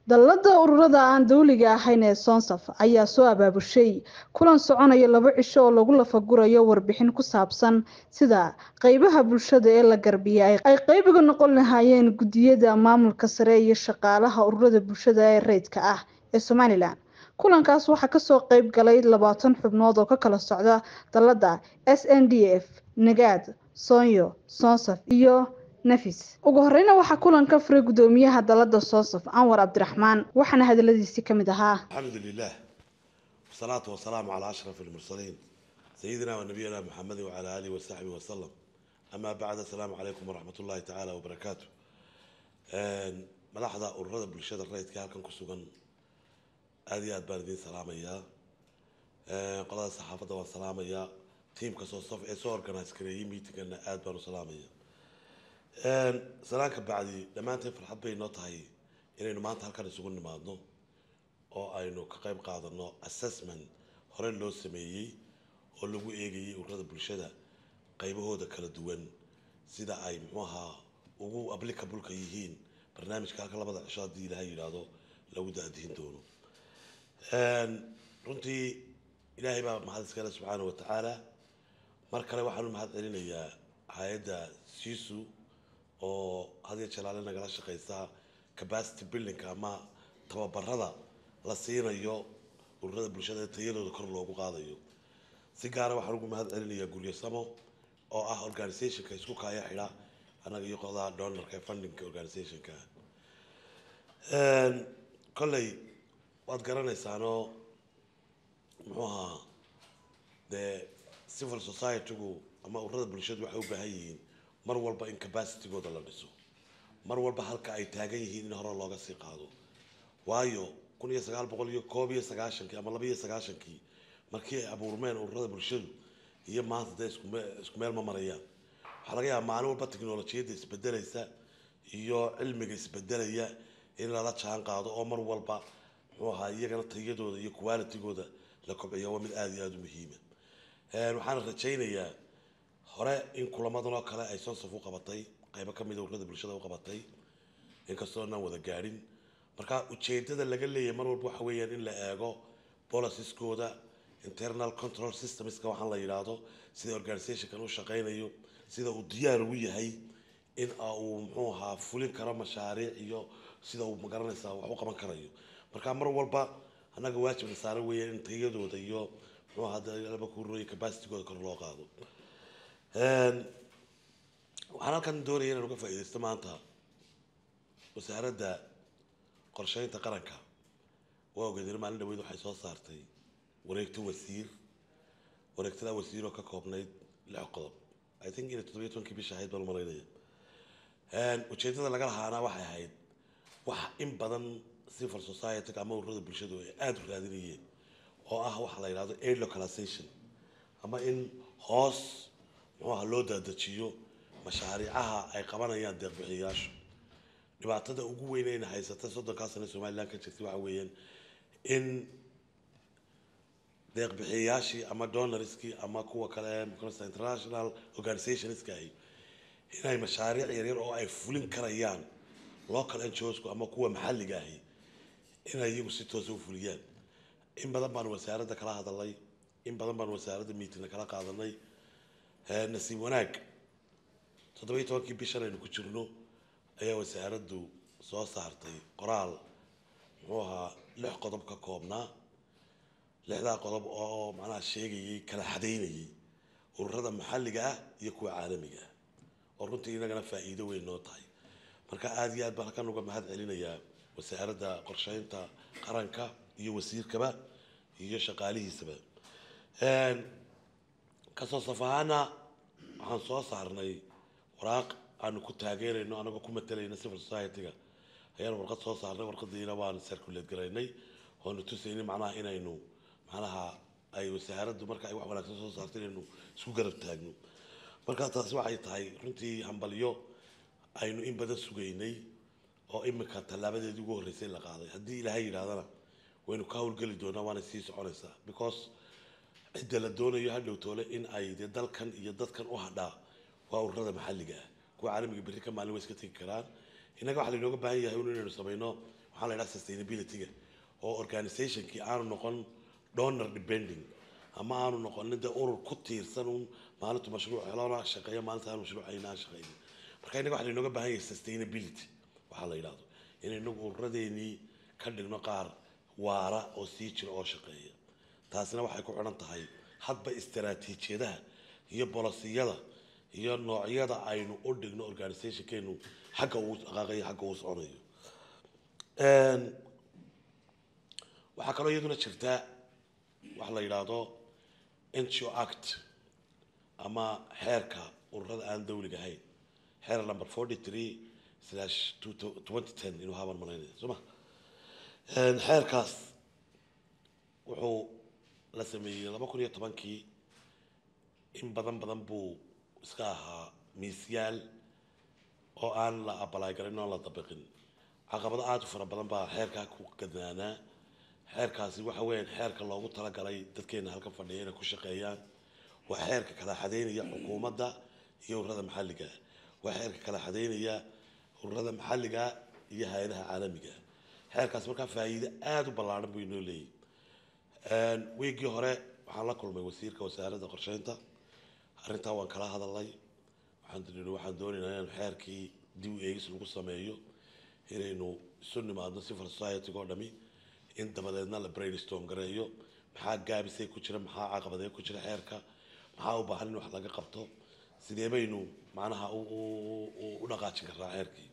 dallada ururada aan dawliga ahayn ee sonsaf ayaa soo abaabushay kulan soconaya labo cisho oo lagu lafagurayo warbixin ku saabsan sida qeybaha bulshada ee la garbiyay ay qeybiga noqon lahaayeen guddiyada maamulka sare iyo shaqaalaha ururada bulshada ee rayidka ah ee somalilan kulankaas waxaa kasoo qeyb galay labaatan xubnood oo ka kala socda dallada s n d f nagaad soonyo sonsaf iyo nafis ugu horeyna waxaa kulanka furay guddoomiyaha dalada soonsaf anwar cabdiraxmaan waxaana hadaladiisii ka mid ahaa الحمد لله والصلاة والسلام على أشرف المرسلين سيدنا ونبينا محمد وعلى آله وصحبه وسلم أما بعد السلام عليكم ورحمة الله تعالى وبركاته ملاحظة أرد بالشدة الرئيس كان كان كسوغن هذه أدباردين سلام يا قضاء الصحافة والسلام يا تيم كسو صف إسو أورجنايز كريم ميتنج أن أدبار سلام يا سلامك بعدي لما أنت فرحت بي نوتهاي إنه ما أنت هالكان يسوغن نمادنو oo aynu ka qayb qaadano assessment hore loo sameeyey oo lagu eegayay ururada bulshada qaybahooda kala duwan sida ay muxuu ahaa ugu applicable-ka yihiin barnaamijka halka labada cisho haddii ilahay yidhaahdo lagu daadihin doono runtii ilaahay baa mahad iskale subxaana watacaala mar kale waxaanu mahad celinayaa hay-adda sisu oo hadiya jalaale nagala shaqeysa capacity buildingka ama tababarada la siinayo ururada bulshada ee tayadooda kor loogu qaadayo si gaara waxaan ugu mahad celinayaa guryasamo oo ah organizationka isku kaaya xidha annaga iyo qodaa donorka fundingka organizationka kolley waad garanaysaanoo muxuu ahaa dee civil society-gu ama ururada bulshadu waxay u baahan yihiin mar walba in capacitygooda la dhiso mar walba halka ay taagan yihiin in hore looga sii qaado waayo kun iyo sagaal boqol iyo koob iyo sagaashankii ama laba iyo sagaashankii markii ay abuurmeen ururada bulshadu iyo maanta dee iskume isku meel ma marayaan waxaa laga yaaba maalin walba teknolojiyadda isbedelaysa iyo cilmiga isbedelaya in lala jaan qaado oo mar walba muxuu ahaa iyagana tayadooda iyo qualitygooda la kobciyo waa mid aada iyo aada u muhiima waxaana rajaynayaa hore in kulamadan oo kale ay sonsaf u qabatay qaybo kamida ururada bulshada u qabatay inkastoo inaan wada gaadhin marka ujeedada laga leeyahay mar walba waxa weeyaan in la eego policeskooda internal control systemska waxaan la yidhaahdo sida organizationkan u shaqeynayo sida uu diyaar ugu yahay in uu muxuu ahaa fulin karo mashaariic iyo sida uu magaranaysaa wax u qaban karayo marka mar walba annaga waajibna saaran weeyaan in tayadooda iyo muxuu ahaa laba kuroyo capacitygooda kor loo qaado waxaan halkan doonaya inaan uga faa'iidaysto maanta wasaaradda qorsheynta qaranka waa ogeedeen maalin dhaweyd waxay soo saartay wareegto wasiir wareegtada wasiir oo ka koobnayd lix qodob i think inay toddobiyo tobankii bisha ahayd baan maraynaya ujeedada laga lahaana waxay ahayd wax in badan civil society ama ururada bulshadu ay aada u raadinayeen oo ah waxa la yidhahdo aid localization ama in hoos muxuu aha loo daadajiyo mashaariicaha ay qabanayaan deeqbixiyayaashu dhibaatada ugu weyn ayna haysata soddonkaa sane somaliland ka jirtay waxa weeyaan in deeqbixiyayaashii ama donorskii ama kuwa kale maqanaysa international organizationska ahi inay mashaariic yaryar oo ay fulin karayaan local ngosku ama kuwa maxalliga ahi inay iyagu si toosa u fuliyaan in badan baan wasaaradda kala hadalnay in badan baan wasaaradda meetingna kala qaadanay nasiib wanaag toddobiyo tobankii bishan aynu ku jirno ayaa wasaaraddu soo saartay qoraal muxuu ahaa lix qodob ka koobnaa lixdaa qodob oo macnaha sheegayay kala xadaynayay ururada maxalliga ah iyo kuwa caalamiga ah oo runtii inagana faa'iido weyn noo tahay marka aada iyo aad baan halkan uga mahad celinayaa wasaaradda qorsheynta qaranka iyo wasiirkaba iyo shaqaalihiisaba kasoo saf ahaana waxaan soo saarnay waraaq aanu ku taageerayno anagoo ku matalayna civil society-ga ayaan warqad soo saarnay warqadiina waan circulate garaynay oonu tusaynay macnaha inaynu macnaha ay wasaaraddu marka ay wax wanaagsan soo saarto inaynu isku garab taagno marka taasi waxay tahay runtii hambalyo aynu in badan sugaynay oo imika tallaabadeedii ugu horreysay la qaaday haddii ilaahay yidhahdana waynu ka howlgeli doonaa waana sii soconaysaa because cidda la doonayo hadhow toole in ay dee dalkan iyo dadkan u hadhaa waa ururada maxalliga ah kuwa caalamiga berri ka maalin way iska tegi karaan innaga waxaa lainooga baahan yahay un inaynu samayno waxaa la yidhaha sustainability-ga oo organizationkii aanu noqon donor depending ama aanu noqonin dee urur ku tiirsan un maalintu mashruuc helona shaqeeyo maalinta aanu mashruuc hayna aan shaqeynin marka innaga waxaa inooga baahan yahay sustainability waxaa la yidhahdo in inagu ururadeenii ka dhigno qaar waara oo sii jira oo shaqeeya taasina waxay ku xidhan tahay hadba istaraatiijiyadaha iyo bolisiyada iyo noocyada aynu u dhigno organizationkeenu xagga uu dhaqaaqayo xagga uu soconayo waxaa kaloo iyaduna jirta waxa la yidhaahdo ngo act ama xeerka ururada aan dawliga ahayn xeer number forty three slash twenty ten inuu haban malaynaya soo ma xeerkaas wuxuu la sameeyey laba kun iyo tobankii in badan badan buu iska ahaa miisyaal oo aan la abalaay garin oon la dabiqin caqabado aada u fara badan baa xeerkaa ku gadnaanaa xeerkaasi waxa weeyaan xeerka loogu talagalay dadkeena halkan fadhiya inay ku shaqeeyaan waa xeerka kala xadeynaya xukuumadda iyo ururada maxalliga waa xeerka kala xadeynaya ururada maxalliga iyo hay-adaha caalamiga xeerkaas markaa faa'iido aada u ballaaran buu inoo leeyahy wiigii hore waxaan la kulmay wasiirka wasaaradda qorsheynta arrintaa waan kala hadalnay waxaan tii waxaan doonaynaa inaan xeerkii dib u eegis lagu sameeyo inaynu isu nimaadno civil society-ga oo dhami in dabadeedna la brainstorm gareeyo maxaa gaabisay ku jira maxaa caqabadee ku jira xeerka maxaa u baahan in wax laga qabto sidee baynu macnaha u dhaqaajin karnaa xeerkii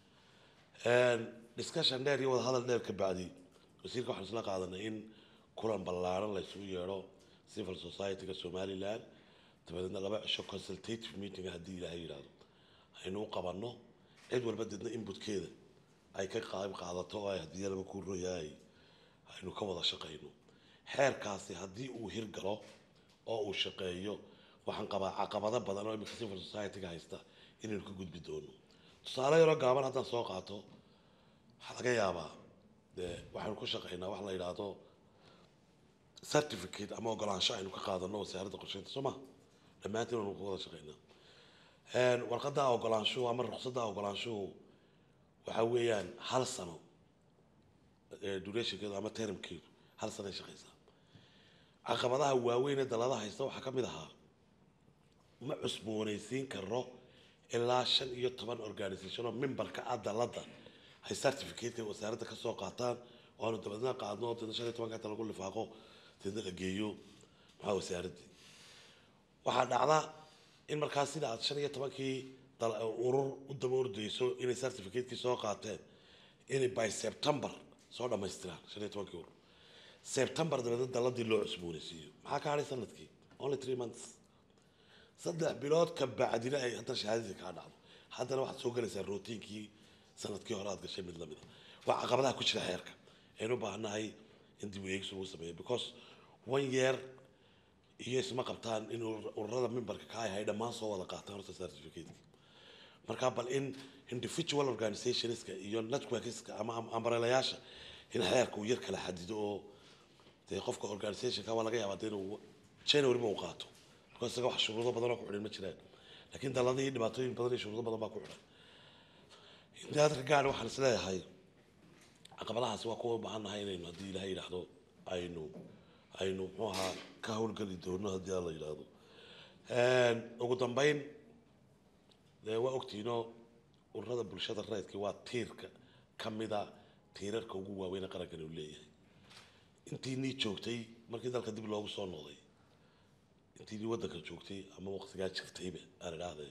discussion dheer iyo wada hadal dheer ka bacdi wasiirka waxaan isla qaadanay in kulan ballaaran la isugu yeedho civil society-ga somaliland dabadeedna laba cisho consultative meeting haddii ilaahay yidhaahdo aynu u qabanno cid walba deedna inputkeeda ay ka qayb qaadato oo ay haddii laba ku royahay aynu ka wada shaqayno xeerkaasi haddii uu hirgalo oo uu shaqeeyo waxaan qabaa caqabado badan oo imika civil society-ga haysta inaynu ka gudbi doono tusaale yaroo gaaban haddaan soo qaato waxaa laga yaabaa dee waxaynu ku shaqaynaa wax la yidhaahdo certificate ama ogolaansho aynu ka qaadano wasaaradda qorsheynta soo ma dhammaantiin aynu ku wada shaqaynaa warqadda ogolaanshuhu ama ruqsadda ogolaanshuhu waxa weeyaan hal sano durationkeedu ama termkeedu hal sano ay shaqaysaa caqabadaha waaweyn ee dalada haysta waxaa ka mid ahaa ma cusboonaysiin karo ilaa shan iyo toban organisation oo memberka ah dalada ay certificateka wasaaradda ka soo qaataan oo aanu dabadeedna qaadno oo deedna shan iyo tobanka inta lagu lifaaqo deedna la geeyo maxaa wasaaraddii waxaa dhacda in markaas sida aad shan iyo tobankii urur u daba ordayso inay certificate-kii soo qaateen inay by september soo dhammaystiraan shan iyo tobankii urur september dabeedna daladii loo cusboonaysiiyo maxaa ka hadhay sanadkii only three months saddex bilood ka bacdina ay haddana shahaadadii kaa dhacdo haddana waxaad soo gelaysaa routiinkii sanadkii hore aad gashay mid lamid a waa caqabadaha ku jira xeerka aynu u baahannahay in dib u eegis lagu sameeyo because one year iyo isma qabtaan in ururada memberka ka ahay dhammaan soo wada qaataan horta certificate marka bal in individual organizationska iyo networkska ama ambarelayaasha in xeerka uu yar kala xadido oo dee qofka organizationka waa laga yaabaa dee inuu january ma uu qaato because isaga wax shuruudo badan oo ku xidhan ma jiraan laakiin daladii dhibaatooyin badan iyo shuruudo badan baa ku xidhan in that regard waxaan is leeyahay caqabadahaasi waa kuwa u baahannahay inaynu haddii ilahay yidhaahdo aynu aynu muxuu ahaa ka howlgeli doono haddii alla yidhaahdo ugu dambeyn dee waa ogtiinoo ururada bulshada rayidka waa tiirka ka mida tiirarka ugu waaweyn ee qarankani uu leeyahay intii nii joogtay markii dalka dib loogu soo noqday intii nii waddanka joogtay ama waqtigaa jirtayba aan idhaahdee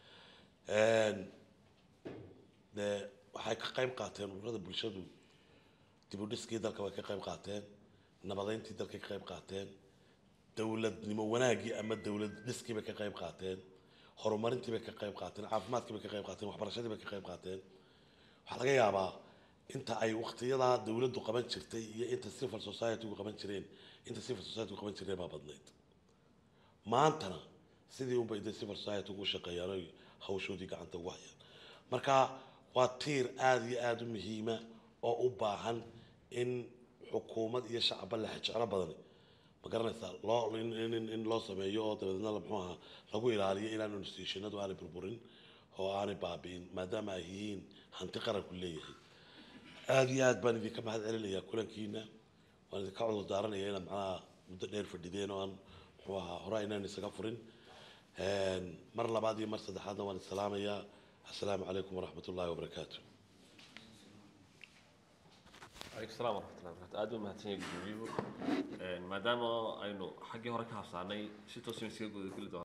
dee waxay ka qayb qaateen ururada bulshadu dib u dhiskii dalka way ka qayb qaateen nabadeyntii dalkay ka qayb qaateen dowladnimo wanaaggii ama dowlad dhiskii bay ka qayb qaateen horumarintii bay ka qayb qaateen caafimaadkii bay ka qayb qaateen waxbarashadii bay ka qayb qaateen waxaa laga yaabaa inta ay waqtiyadaa dowladdu qaban jirtay iyo inta civil society-gu qaban jireen inta civil society-gu qaban jireen baa badnayd maantana sidii unbay de civil society-gu u shaqeeyaan oy hawshoodii gacanta ugu hayaan marka waa tiir aada iyo aada u muhiima oo u baahan in xukuumad iyo shacba la jeclo badani ma garanaysaa loo in loo sameeyo oo dabeedna muxuu ahaa lagu ilaaliyo inaan institutionadu aanay burburin oo aanay baabi'in maadaama ay yihiin hanti qaranku leeyahay aada iyo aad baan idinka mahad celinayaa kulankiina waan idinka cudur daaranaya inaad macnaha muddo dheer fadhideen oo aan muxuu ahaa hore inaan isaga furin mar labaad iyo mar saddexaadna waan isalaamayaa assalaamu calaykum waraxmat ullahi wabarakaatu عليكم السلام ورحمة الله وبركاته aad u mahadsan yahay gudoomiyahu maadaama aynu xaggii hore ka habsaanay si toos in iskaga guda geli doona